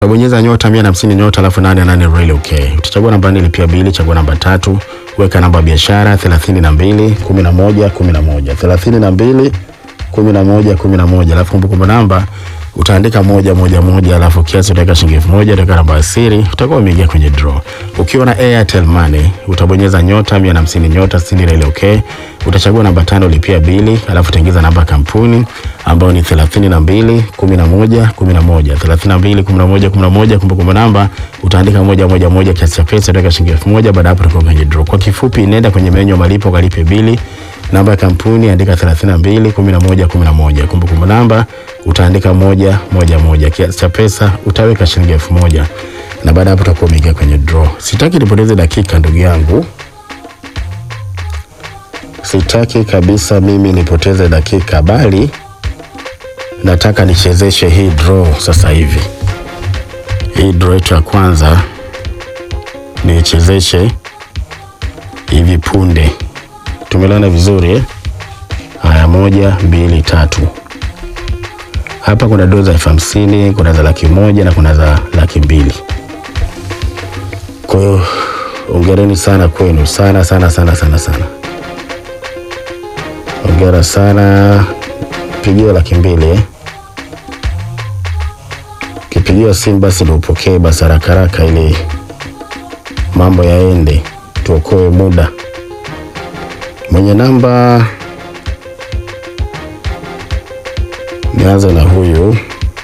Utabonyeza nyota 150 nyota alafu 88 really okay. Utachagua namba nne lipia bili, chagua namba tatu, weka namba ya biashara 32 11 11 32 11 11 alafu kumbukumbu namba utaandika moja moja moja alafu kiasi utaweka shilingi elfu moja utaweka namba ya siri utakuwa umeingia kwenye draw. Ukiwa na Airtel Money utabonyeza nyota 150 nyota 60 ile okay. Utachagua namba tano lipia bili alafu utaingiza namba ya kampuni ambayo ni 32 11 11 32 11 11 kumbukumbu namba utaandika moja moja moja kiasi cha pesa utaweka shilingi elfu moja baada hapo utakuwa kwenye draw. Kwa kifupi nenda kwenye menyu ya malipo kalipe bili namba ya kampuni andika 32 11 11 kumbukumbu namba utaandika moja moja moja kiasi cha pesa utaweka shilingi elfu moja na baada hapo utakuwa umeingia kwenye draw. Sitaki nipoteze dakika ndugu yangu, sitaki kabisa mimi nipoteze dakika, bali nataka nichezeshe hii draw sasa hivi. Hii draw yetu ya kwanza niichezeshe hivi punde. Tumelana vizuri eh? Haya, moja mbili tatu. Hapa kuna doo za elfu hamsini kuna za laki moja na kuna za laki mbili. Kwa hiyo ongereni sana kwenu sana sana sana sana sana, ongera sana. Pigiwa laki mbili eh? Kipigiwa simu basi ndio upokee basi haraka haraka, ili mambo yaende, tuokoe muda. Mwenye namba nianze na huyu,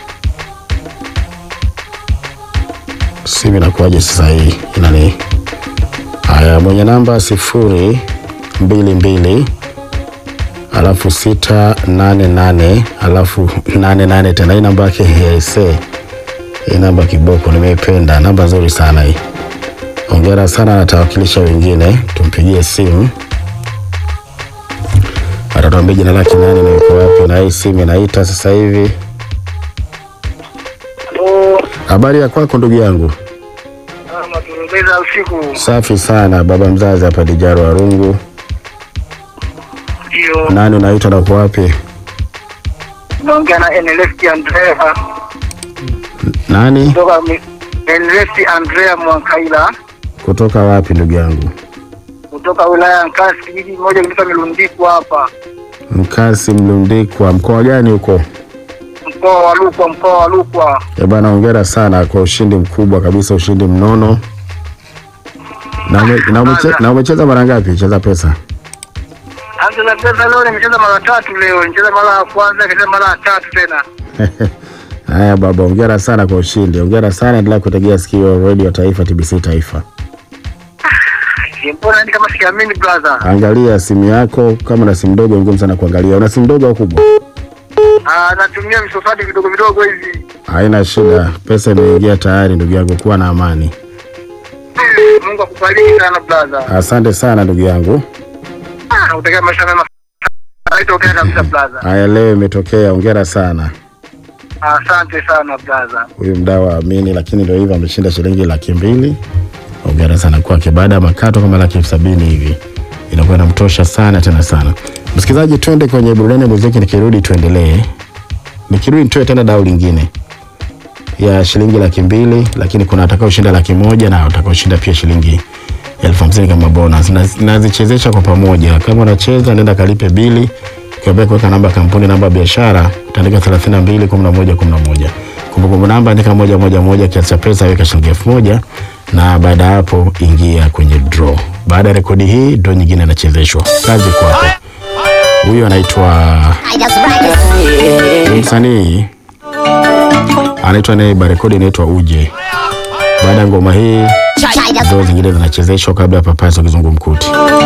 simu inakuwaje sasa? Hii inani haya, mwenye namba sifuri mbili mbili alafu sita nane nane alafu nane nane tena. Hii namba yake aise, hii namba kiboko, nimeipenda namba nzuri sana hii. Hongera sana, natawakilisha wengine, tumpigie simu atatuambia jina lake nani na yuko wapi, na hii simu inaita sasa hivi. Habari ya kwako ndugu yangu? Maturubeza usiku Safi sana baba mzazi hapa Dijaro Warungu. ndio Nani unaitwa na uko wapi? naongea na NLS Andrea Nani kutoka mi- NLS Andrea Mwankaila kutoka wapi ndugu yangu? kutoka wilaya ya Nkasi, kijiji moja kinaitwa Milundiku hapa Mkasi Mlundikwa, mkoa gani huko? mkoa wa Rukwa, mkoa wa Rukwa. Eh bana, hongera sana kwa ushindi mkubwa kabisa, ushindi mnono. Na, ume, na, umeche, na umecheza mara ngapi? Cheza pesa Anza pesa leo nimecheza mara tatu leo, nimecheza mara ya kwanza, nikacheza mara ya tatu tena. Haya baba, hongera sana kwa ushindi, hongera sana. Endelea kutegea sikio Radio Taifa, TBC Taifa. Mbona ni kama sikiamini brother? Angalia simu yako, kama na simu ndogo ngumu sana kuangalia. Una simu ndogo au kubwa? Ah, natumia visofadi vidogo vidogo hivi. Haina shida, pesa imeingia tayari ndugu yangu, kuwa na amani. Mungu akubariki sana brother. Asante sana ndugu yangu. Ah, utakia maisha mema. Haitokea kabisa brother. Haya, leo imetokea, hongera sana. Asante sana brother. Huyu mdau aamini, lakini ndio hivyo, ameshinda shilingi laki mbili. Hongera sana kwake. Baada ya makato kama laki elfu sabini hivi inakuwa inamtosha sana tena sana. Msikilizaji, twende kwenye burudani ya muziki, nikirudi tuendelee. Nikirudi nitoe tena dau lingine ya shilingi laki mbili, lakini kuna atakaoshinda laki moja na atakaoshinda pia shilingi elfu hamsini kama bonus. Naz- Nazichezesha kwa pamoja. Kama unacheza nenda kalipe bili, ukiambia kuweka namba ya kampuni, namba ya biashara, utaandika 32 11 11. Kumbukumbu namba andika moja moja moja, kiasi cha pesa weka shilingi elfu moja na baada ya hapo ingia kwenye draw. Baada ya rekodi hii draw nyingine inachezeshwa. Kazi kwako. Huyu anaitwa ni msanii anaitwa Neiba, rekodi inaitwa Uje. Baada ya ngoma hii draw zingine zinachezeshwa kabla ya papaso kizungumkuti.